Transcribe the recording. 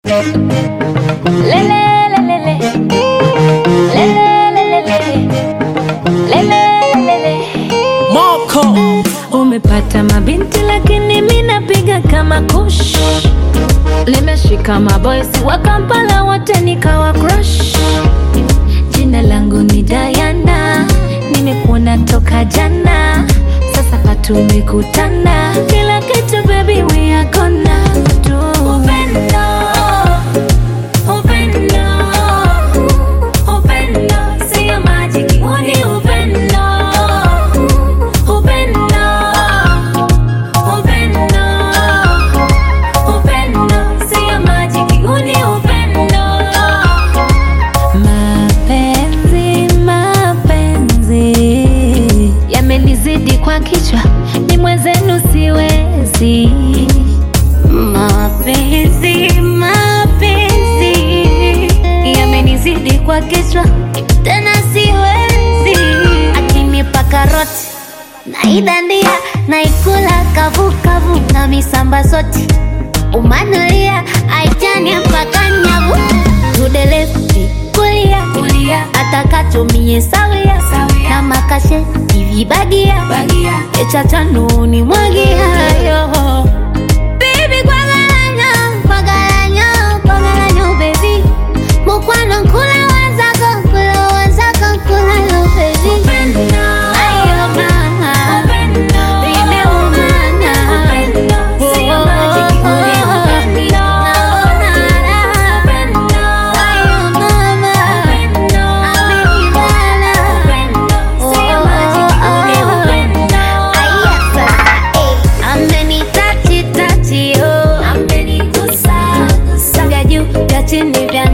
Moko Umepata mabinti lakini mi napiga kama kush, limeshika maboysi wa Kampala wote nikawa crush. Jina langu ni Diana, nimekuona toka jana, sasa patumekutana, kila kitu baby we are gonna do. Upendo, upendo, upendo, sio majiki, huu ni upendo. Upendo, upendo, upendo, sio majiki, huu ni upendo. Mapenzi, mapenzi yamenizidi kwa kichwa, ni mwenzenu siwezi. Mapenzi, mapenzi yamenizidi kwa kichwa, tena siwezi. Akinipa karoti naidandia, naikula kavukavu na misamba soti umanulia aitania mpaka nyavu tudelefti kulia kulia atakatumie sawia na makashe ivibagia echachanuni mwagiayo Baby, kwagalanyo, kwagalanyo, kwagalanyo, baby. Mukwano nkula wazako, nkula wazako, nkula lo, baby. Ayo, mama. Nimeumana. Oh, oh, oh. Naona raha. Ayo, mama. Amenibana. Oh, oh, oh. Aya, sasa, eh. Amenitachi tachi, oh. Vya juu, vya chini, vya